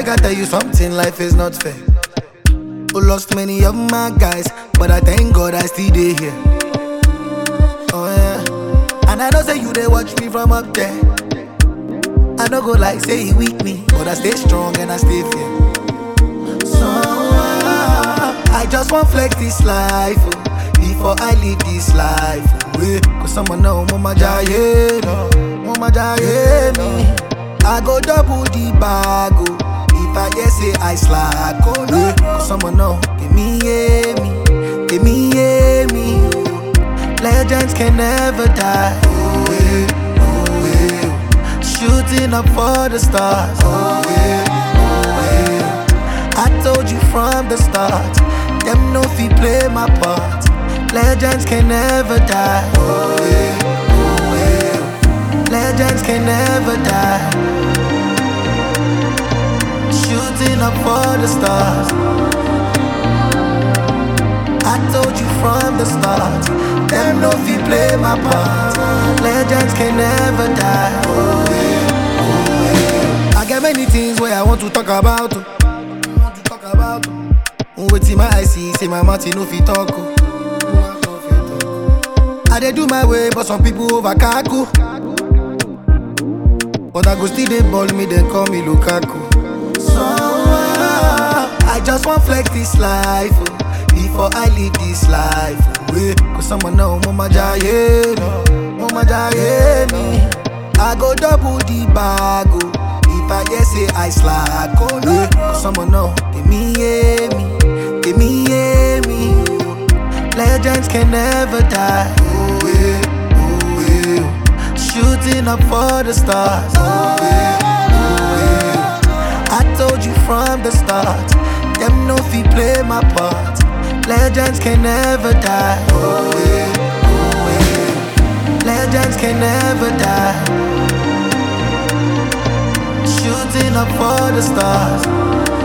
Make I tell you something, life is not fair. Who lost many of my guys, but I thank God I still dey here. Oh yeah, and I know say you they watch me from up there. I no go like say he weak me, but I stay strong and I stay fair. So ah, I just want flex this life oh, before I leave this life. Oh, yeah. Cause someone know mama jaye, no, mama jaye me. I go double the bag oh, if I hear say I slack. Oh yeah. Cause someone know give me yeah me, give me yeah me. oh. Legends can never die. Oh yeah, oh yeah. Shooting up for the stars. Oh yeah, oh yeah. I told you from the start, them no fi play my part. Legends can never die. Oh yeah, oh yeah. Legends can never die. Shooting up for the stars. I told you from the start, them no fi play my part. Legends can never die. Oh yeah, oh yeah. I get many things where I want to talk about. oh. want to talk about. oh. Wetin my eye see, say my mouth e no fit talk. oh. I dey do my way, but some people over kaku. But I go still dey ball me, then call me Lukaku. So ah, I just want flex this life oh, before I leave this life. Oh, yeah. Cause someone know mama jaye, no, mama jaye me. I go double the bag oh, if I hear say I slack. Oh yeah. Cause someone know give me yeah me, give me yeah me. oh. Legends can never die. Oh yeah, oh yeah. Shooting up for the stars. Oh yeah, oh yeah. I told you from the start, them no fi play my part. Legends can never die. Oh yeah, oh yeah. Legends can never die. Shooting up for the stars.